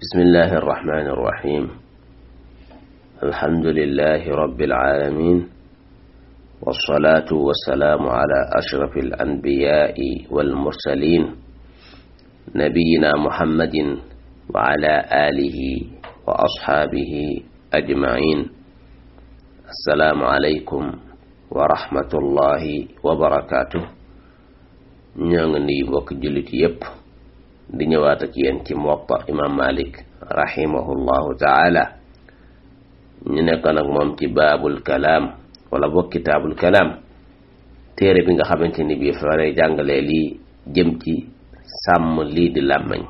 بسم الله الرحمن الرحيم الحمد لله رب العالمين والصلاة والسلام على أشرف الأنبياء والمرسلين نبينا محمد وعلى آله وأصحابه أجمعين السلام عليكم ورحمة الله وبركاته ñoo ngi nuyu mbokk jullit yépp di ñëwaat ak yéen ci Muwatta imam Malik rahimahullahu taala ñu nekkoon ak moom ci baabul kalaam wala boog kitaabul kalaam téere bi nga xamante ni bii fa lay jàngalee lii jëm ci sàmm lii di làmmañ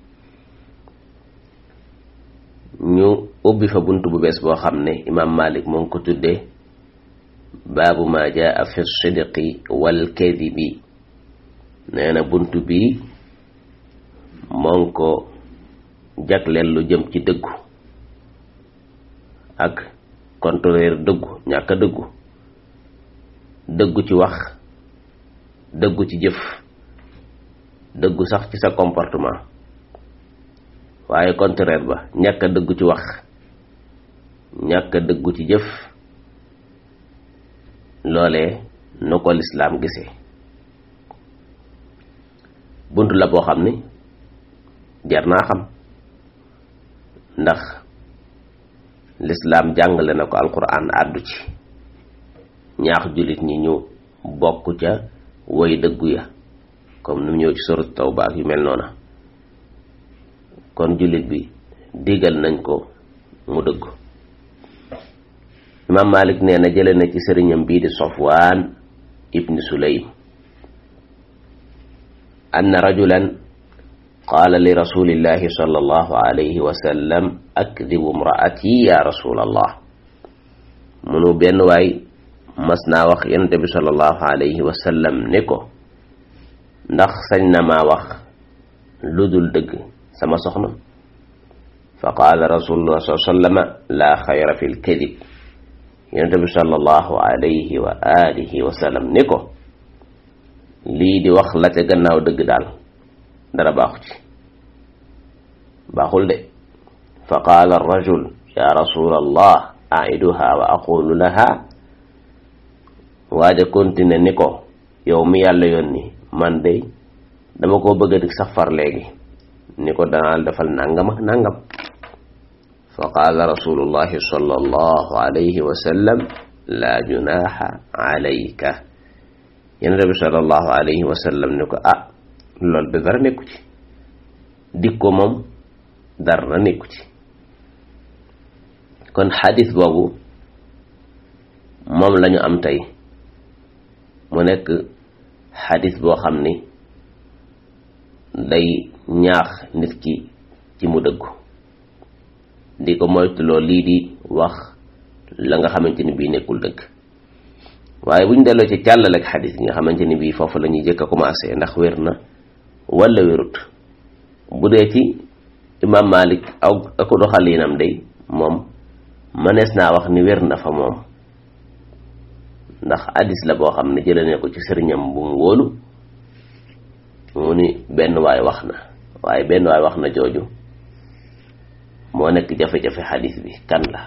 ñu ubbi fa bunt bu bees boo xam ne imam Malik moo ngi ko tuddee baabu ma jaa fi sidqi wal kadibi nee na bunt bi moo ngi ko jagleel lu jëm ci dëggu ak contrôleur dëggu ñàkk a dëggu dëggu ci wax dëggu ci jëf dëggu sax ci sa comportement waaye contraire ba ñàkk a dëggu ci wax ñàkk a dëggu ci jëf loolee nu ko lislaam gisee bunt la boo xam ni jar naa xam ndax lislaam jàngale na ko alquran àddu ci ñaax jullit ñi ñu bokk ca woy dëggu ya comme nu ñëw ci sorat tawba ak yu mel noona kon jullit bi digal nañ ko mu dëggu imaam Malik nee na jële na ci sëriñam bii di Sofwaan ibni Sulaym anna rajulan qaala li rasulillahi sallallahu alayhi wa sallam akdibu imraati ya rasulallah munu benn waay mas naa wax yonent bi sallallahu alayhi wa sallam ne ko ndax sañ na maa wax lu dul dëgg sama soxna fa qaala rasulullah sallallahu alayhi wa sallama laa xayra fi lkadib yonent bi sallallahu alayhi wa alihi wa sallam ne ko lii di wax la ca gannaaw dëgg daal dara baaxu ci baaxul de fa qaala arrajul ya rasul allah aiduha wa aqulu laha waaja continue ni ko yow mi yàlla yónni man de dama koo bëgg a dik sax far léegi ni ko danaal defal nangam ak nangam fa qaala rasulullahi sallallahu alayhi wa sallam la junaha alayka yonent bi sallallahu alayhi wa sallam ni ko ah loolu de dara nekku ci dik ko moom dara nekku ci kon xadis boobu moom lañu am tey mu nekk xadis boo xam ni day ñaax nit ki ci mu dëggu di ko moytuloo lii di wax la nga xamante ni bii nekkul dëgg waaye bu ñu delloo ci càllal ak xadis yi nga xamante ni bii foofu la ñuy jëkk a commencé ndax wér na wala wérut bu dee ci imam malik aw ako doxalinam day moom mënees naa wax ni wér na fa moom ndax hadis la boo xam ne jëlee ne ko ci sëriñam bu mu wóolu mu ni benn waay wax na waaye benn waay wax na jooju moo nekk jafe-jafe hadis bi kan la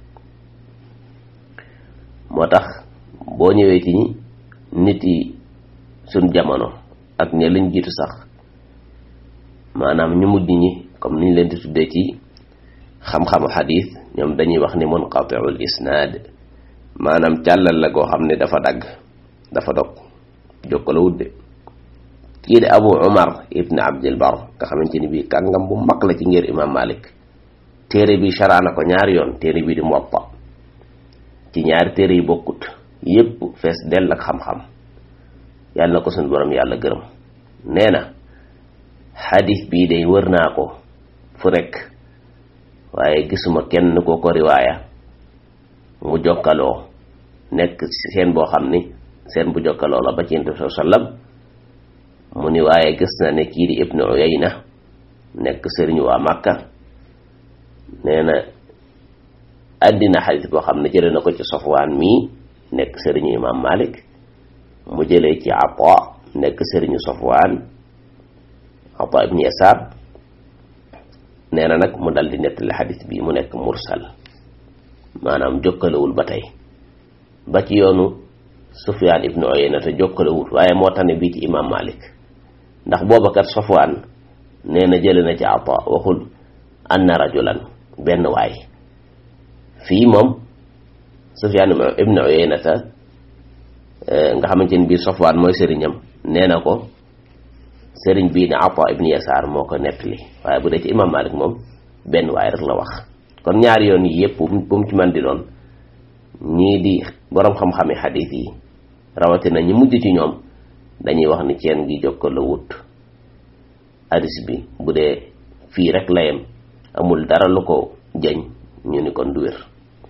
moo tax boo ñëwee ci nit yi suñ jamono ak ña lañ jiitu sax maanaam ñu mujj ñi comme niñ leen di tuddee ci xam-xamu xadis ñoom dañuy wax ni munqatiul isnaad maanaam càllal la goo xam ne dafa dagg dafa dog jokkala wudde kii de abu umar ibn abdil bar nga xamante ni bii kàngam bu mag la ci ngir imam malik téere bi sharaana ko ñaari yoon téere bi di muwatta ci ñaari téere yi bokkut yépp fees dell ak xam-xam yàlla na ko suñu borom yàlla gërëm nee na xadis bii day wër naa ko fu rekk waaye gisuma kenn ko ko riwaaya mu jokkaloo nekk seen boo xam ni seen bu jokkaloo la ba ci yonent bi sallam mu ni waaye gis na ne kii di ibnu uyayna nekk sëriñu waa màkka nee na àddina xadis boo xam ne jële na ko ci sofwaan mii nekk sëriñu imam malik mu jëlee ci ata nekk sëriñu sofwaan ata ibnu yasaar nee na nag mu dal di nettali xadis bi mu nekk mursal maanaam jokkalewul ba tey ba ci yoonu Sufyaan ibnu Uyayna te jokkalewul waaye moo tax ne bii ci imam Malik ndax booba kat Safwaan nee na jële na ci Ata waxul anna rajulan benn waay fii moom Sufyaan ibnu Uyayna ta nga xamante ni bii Safwaan mooy sëriñam nee na ko sëriñ bii ne Ata ibnu Yasaar moo ko nettali waaye bu dee ci imam Malik moom benn waay rek la wax kon ñaari yoon yi yëpp bu mu ci man di doon ñii di boroom xam-xami xadiis yi rawatina ñi mujj ci ñoom dañuy wax ni ceen gi jokkaloo wut hadis bi bu dee fii rek layam amul dara lu ko jëñ ñu ni kon du wér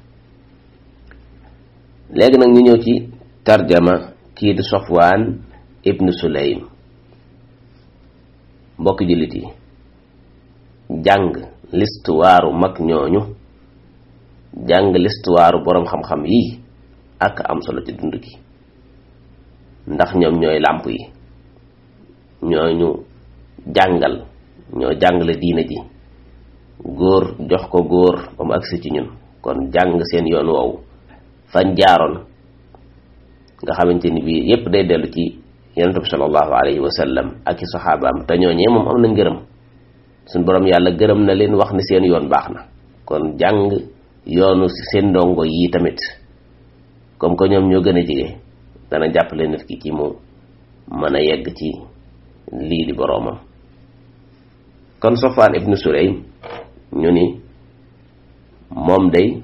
léegi nag ñu ñëw ci tarjama kii di Safwaan ibnu Sulaym mbokki jullit yi jàng listuwaaru mag ñooñu jàng listuwaaru boroom xam-xam yi ak am solo ci dund gi ndax ñoom ñooy làmp yi ñooñu jàngal ñoo jàngale diina ji góor jox ko góor ba mu agsi ci ñun kon jàng seen yoon woowu fañ jaaroon nga xamante ni bii yépp day dellu ci yonent bi sallallahu alayhi wa sallam ak i saxaabaam te ñooñee moom am na ngërëm suñ boroom yàlla gërëm na leen wax ni seen yoon baax na kon jàng yoonu seen ndongo yii tamit comme que ñoom ñoo gën a jege dana jàppale nit ki ci mu mën a yegg ci lii di boroomam kon Safwaan ibnu Sulaym ñu ni moom day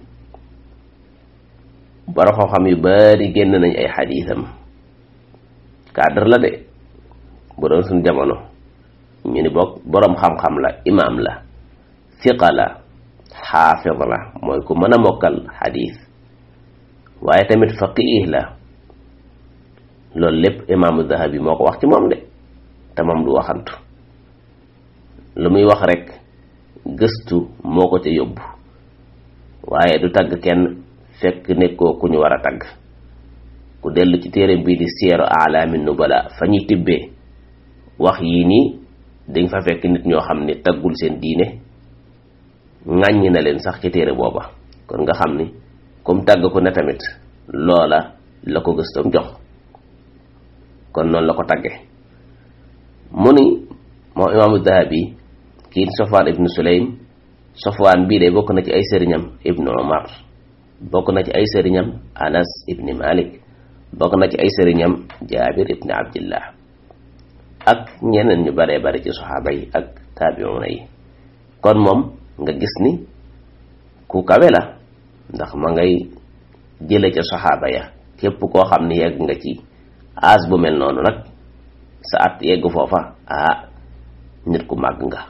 borom xam-xam yu bari génn nañ ay xadiisam cadre la de bu doon suñ jamono ñu ni bokk boroom xam-xam la imaam la fiqa la xaafid la mooy ku mën a mokkal xadiis waaye tamit faqih la loolu lépp imaamu Dahabi moo ko wax ci moom de te moom du waxantu lu muy wax rek gëstu moo ko ca yóbbu waaye du tagg kenn fekk nekkoo ku ñu war a tagg ku dellu ci téere bii di Siyaaru A'laami Nubala fa ñuy tibbee wax yii nii dañ fa fekk nit ñoo xam ne taggul seen diine ŋàññi na leen sax ci téere booba kon nga xam ni comme tàgg ko ne tamit loola la ko gëstoom jox kon noonu la ko tagge mu ni moom imaamu Dahabi kii Safwaan ibnu Sulaym Safwaan bii de bokk na ci ay sëriñam ibnu Umar bokk na ci ay sëriñam Anas ibni Malik bokk na ci ay sëriñam Jaabir ibni Abdillah ak ñeneen ñu baree bari ci saxaaba yi ak taabiuna yi kon moom nga gis ni ku kawe la ndax ma ngay jële ca saxaaba ya képp koo xam ni yegg nga ci aas bu mel noonu nag sa at yegg foofa ah nit ku màgg nga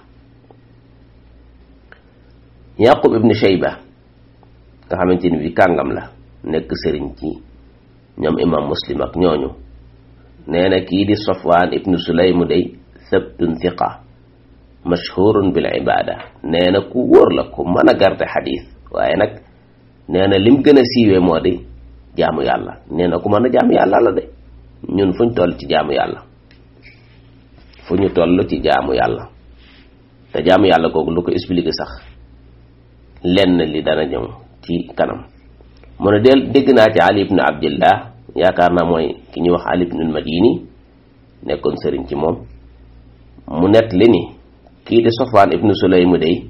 yaqub ibnu shayba nga xamante ni bi kàngam la nekk sëriñ ci ñoom imam muslim ak ñooñu nee na kii di safwaan ibnu sulaymu day sabtun thiqa mashhurun bil ibada nee na ku wóor la ku mën a garde xadiis waaye nag nee na lim gën a siiwee moo di jaamu yàlla nee na ku mën a jaamu yàlla la de ñun fuñ toll ci jaamu yàlla fu ñu toll ci jaamu yàlla te jaamu yàlla googu lu ko expliqué sax lenn li dana ñëw ci kanam mu ne del dégg naa ci ali ibnu abdillah yaakaar naa mooy ki ñuy wax ali ibnul madini nekkoon sëriñ ci moom mu nett li ni kii di sofwaan ibnu sulaym day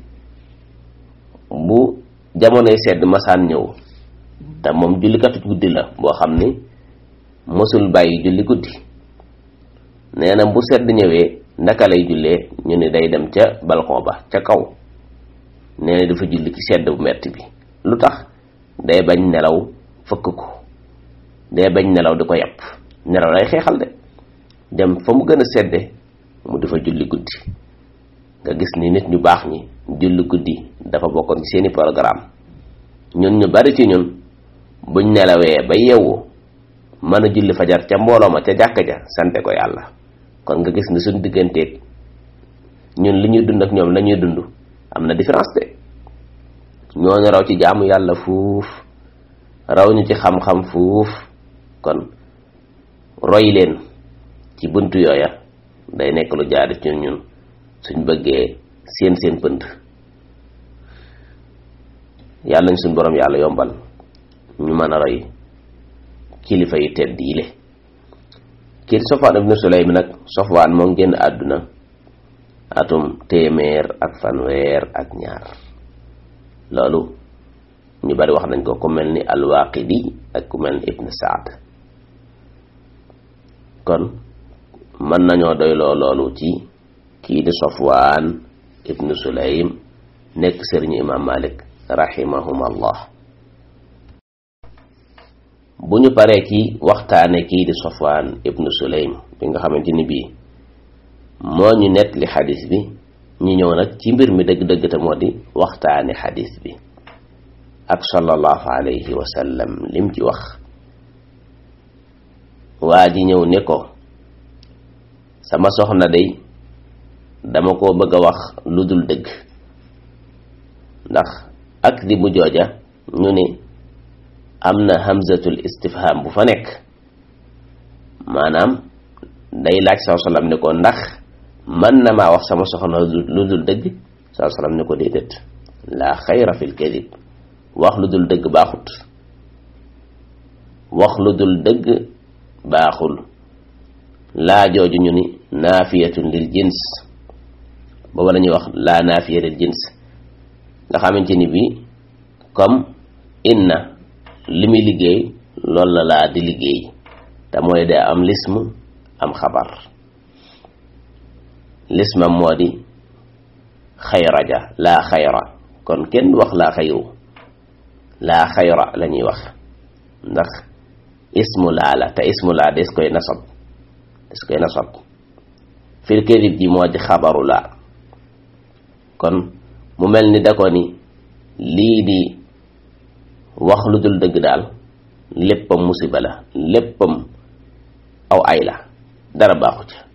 bu jamonoy sedd masaan ñëw te moom jullikatu guddi la boo xam ni mësul bàyyi julli guddi nee na bu sedd ñëwee naka lay jullee ñu ne day dem ca balcon ba ca kaw nee na dafa julli ci sedd bu metti bi lu tax day bañ nelaw fëkk ko day bañ nelaw di ko yàpp nelaw lay xeexal de dem fa mu gën a sedde mu dafa julli guddi nga gis ni nit ñu baax ñi julli guddi dafa bokkoon ci seeni programme ñun ñu bari ci ñun buñ nelawee ba yeewu mën a julli fajar ca mbooloo ma ca jàkka ja sante ko yàlla kon nga gis ni suñ digganteeg ñun li ñuy dund ak ñoom la ñuy dund am na différence de ñooñu raw ci jaamu yàlla fuuf raw ñu ci xam-xam fuuf kon roy leen ci buntu yooya day nekk lu jaadu ci ñun suñ bëggee seen seen pënd yàlla nañ suñ borom yàlla yombal ñu mën a roy kilifa yi tedd yi le kii di Safwaan ibnu Sulaym nag Safwaan moo ngi génn àdduna atum téeméer ak fanweer ak ñaar loolu ñu bari wax nañ ko ku mel ni alwaaqidi ak ku mel ni ibn saad kon mën nañoo doyloo loolu ci kii di sofwaan ibn sulaym nekk sëriñu imam malik rahimahum allah bu ñu paree ci waxtaane kii di sofwaan ibn sulaym bi nga xamante ni bii moo ñu nett li xadis bi ñu ñëw nag ci mbir mi dëgg-dëgg te moo di waxtaane xadis bi ak sallallahu alayhi wa sallam lim ci wax waa ji ñëw ne ko sama soxna day dama ko bëgg a wax lu dul dëgg ndax ak di bu jooja ñu ne am na hamzatul istifham bu fa nekk maanaam day laaj saa sallam ne ko ndax mën na maa wax sama soxna lu dul dëgg saa sallam ne ko déedéet laa xayra fil kadib wax lu dul dëgg baaxut wax lu dul dëgg baaxul laa jooju ñu ni naafiyatun lil jins booba la ñuy wax laa naafiya lil jins nga xamante ni bii comme inna li muy liggéey loolu la laa di liggéey te mooy de am lism am xabar lismam moo di xayra ja laa xayra kon kenn wax laa xayru laa xayra la ñuy wax ndax ismu laa la te ismu laa des koy nasab des koy nasab fil kadib ji moo di xabaru laa kon mu mel ni da ko ni lii di wax lu dul dëgg daal léppam musiba la léppam aw ay la dara baaxu ca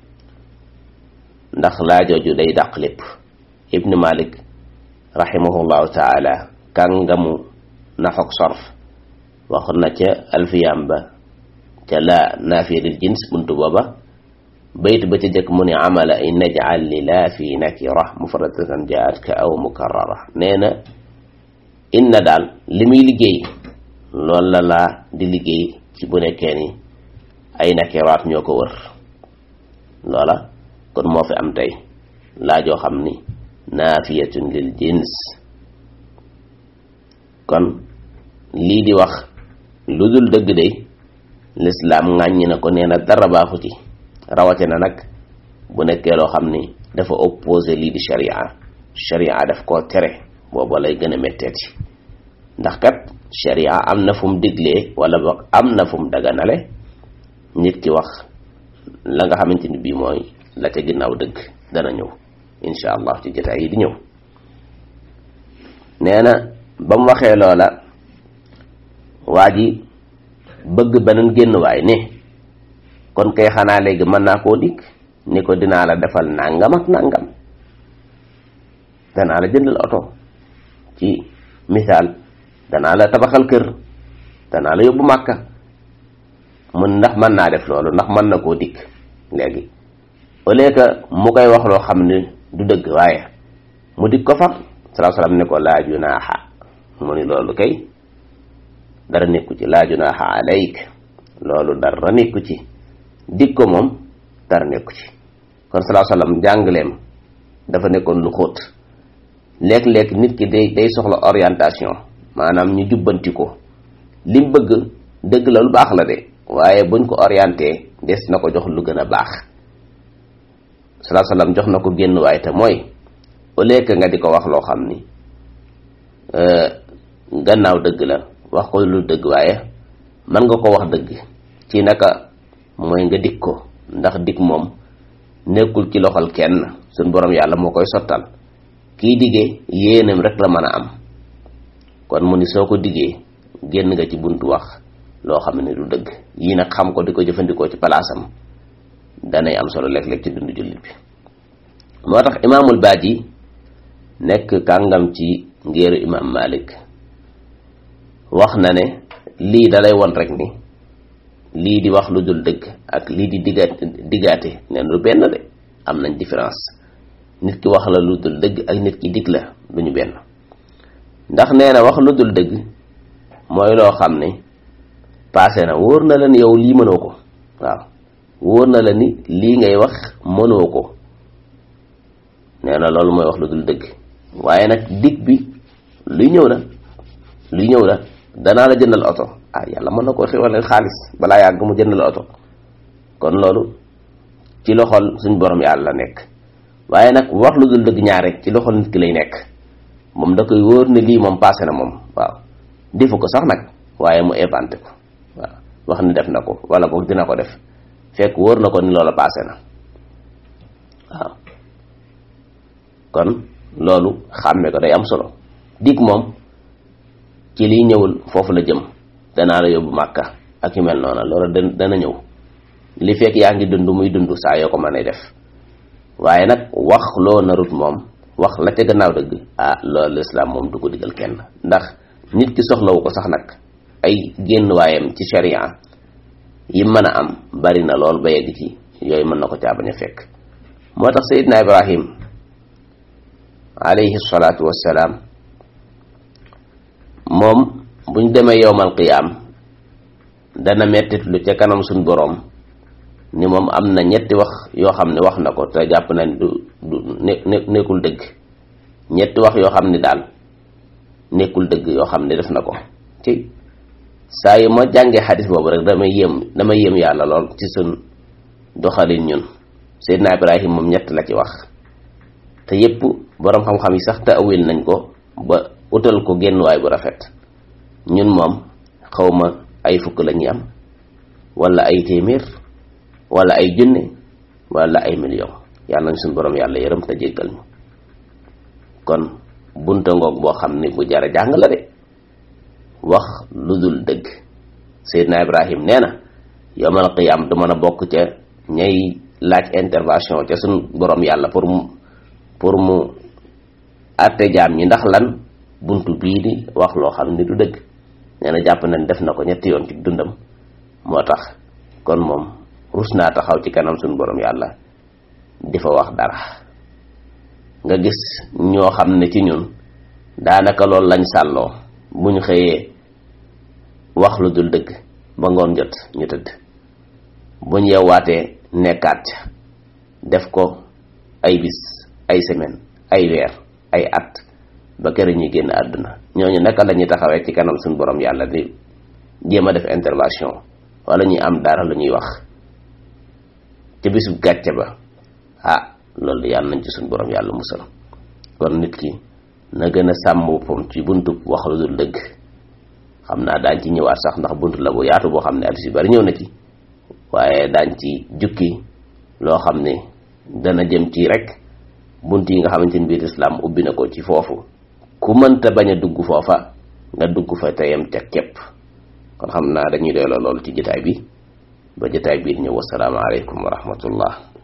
ndax laajooju day dàq lépp ibnu malik rahimahullahu taala kàngamu naxok sorf waxoon na ca alfiyam ba ca laa naafiya lil jins buntu booba bayt ba ca jëkk mu ne amala in najal li laa fi nakira mufradatan jaat ka aw mukarrara nee na inna daal li muy liggéey loolu la laa di liggéey ci bu nekkee ni ay nakiraat ñoo ko wër loola kon moo fi am tey laajoo xam ni naafiyatun lil jins kon lii di wax lu dul dëgg day lislaam ŋàññi na ko nee na dara baaxu ci rawate na nag bu nekkee loo xam ni dafa opposé lii di sharia sharia daf koo tere booba lay gën a metteeti ndax kat sharia am na fu mu diglee wala boog am na fu mu daganale nit ki wax la nga xamante ni bii mooy la ca ginnaaw dëgg dana ñëw insha allah ci jotaay yi di ñëw nee na ba mu waxee loola waa ji bëgg beneen génn waay ne kon kay xanaa léegi mën naa koo dikk ni ko dinaa la defal nangam ak nangam danaa la jëndal oto ci misaal danaa la tabaxal kër danaa la yóbbu màkka mun ndax mën naa def loolu ndax mën na koo dikk léegi au lieu que mu koy wax loo xam ne du dëgg waaye mu dikk ko fa salaa salaam ne ko laa junaaxa mu ni loolu kay dara nekku ci laa junaaxa alayk loolu dara nekku ci dig ko moom dara nekku ci kon salaa salaam jàngaleem dafa nekkoon lu xóot léeg-léeg nit ki day day soxla orientation maanaam ñu jubbanti ko lim bëgg dëgg la lu baax la de waaye buñ ko orienté des na ko jox lu gën a baax salaa salaam jox na ko génn waaye te mooy au lieu que nga di ko wax loo xam ni gannaaw dëgg la wax ko lu dëgg waaye mën nga ko wax dëgg ci naka mooy nga dik ko ndax dik moom nekkul ci loxol kenn suñ borom yàlla moo koy sottal kii diggee yéenam rek la mën a am kon mu ni soo ko diggee génn nga ci buntu wax loo xam ne du dëgg yii nag xam ko di ko jëfandikoo ci palaasam danay am solo léeg-léeg ci dundu jullit bi moo tax imaamul baaji nekk kàngam ci ngéeru imaam malik wax na ne lii dalay won rek ni lii di wax lu dul dëgg ak lii di diggaate diggaate neen lu benn de am nañ différence nit ki wax la lu dul dëgg ak nit ki dig la duñu benn ndax nee na wax lu dul dëgg mooy loo xam ne passé na wóor na la ni yow lii mënoo ko waaw wóor na la ni lii ngay wax mënoo ko nee na loolu mooy wax lu dul dëgg waaye nag dig bi luy ñëw la luy ñëw la danaa la jëndal oto ah yàlla mën na koo xéwalal xaalis balaa yàgg mu jëndal oto kon loolu ci loxol suñ borom yàlla nekk waaye nag wax lu dul dëgg ñaar rek ci loxol nit ki lay nekk moom da koy wóor ne lii moom passé na moom waaw defu ko sax nag waaye mu éventé ko waaw wax ni def na ko wala boog dina ko def fekk wóor na ko ni loola passé na waaw kon loolu xàmme ko day am solo dig moom ci liy ñëwul foofu la jëm danaa la yóbbu màkka ak yu mel noona loolu dana ñëw li fekk yaa ngi dund muy dund saa yoo ko mën a def waaye nag wax loo narut moom wax la ca gannaaw dëgg ah loolu lislaam moom du ko digal kenn ndax nit ki soxlawu ko sax nag ay génn waayam ci sharia yi mën a am bari na lool ba yegg ci yooyu mën na ko caa bañ a fekk moo tax Seydina Ibrahim alayhi salaatu wassalaam moom buñ demee yowmal qiyaam dana mettit lu ca kanam suñ boroom ni moom am na ñetti wax yoo xam ne wax na ko te jàpp na du du ne nekkul dëgg ñetti wax yoo xam ne daal nekkul dëgg yoo xam ne def na ko ci saa yu ma jàngee xadis boobu rek damay yéem damay yéem yàlla lool ci suñ doxalin ñun Seydina Ibrahim moom ñett la ci wax te yépp boroom xam-xam yi sax taawil nañ ko ba utal ko génnuwaay bu rafet ñun moom xawma ay fukk la ñuy am wala ay téeméer wala ay junne wala ay million yàlla nañ suñ boroom yàlla yërëm te jéggal ñu kon bunta ngoog boo xam ne bu jara jàng la de wax lu dul dëgg Seydina Ibrahim nee na yowmal qiyaam du mën a bokk ca ñay laaj intervention ca suñ boroom yàlla pour mu pour mu àtte jaam ñi ndax lan buntu bii di wax loo xam ne du dëgg nee na jàpp nañ def na ko ñetti yoon ci dundam moo tax kon moom rus naa taxaw ci kanam suñu borom yàlla di fa wax dara nga gis ñoo xam ne ci ñun daanaka loolu lañ sàlloo bu ñu xëyee wax lu dul dëgg ba ngoon jot ñu tëdd bu ñu yeewaatee nekkaat def ko ay bis ay semaine ay weer ay at ba kër ñuy génn àdduna ñooñu naka la ñuy taxawee ci kanam suñu borom yàlla di jéem a def intervention wala ñuy am dara lu ñuy wax ca bisub gàcce ba ah loolu yàlla nañ ci suñu borom yàlla musal kon nit ki na gën a sàmm boppam ci buntu wax lu dul dëgg xam naa daañ ci ñëwaat sax ndax buntu la bu yaatu boo xam ne addis yu bari ñëw na ci waaye daañ ci jukki loo xam ne dana jëm ci rek bunt yi nga xamante ni biir islam ubbi na ko ci foofu ku mënta bañ a dugg foofa nga dugg fa te yem ca képp kon xam naa dañuy doyloo loolu ci jotaay bi ba jotaay biir ñëw wasalaamaaleykum wa rahmatullah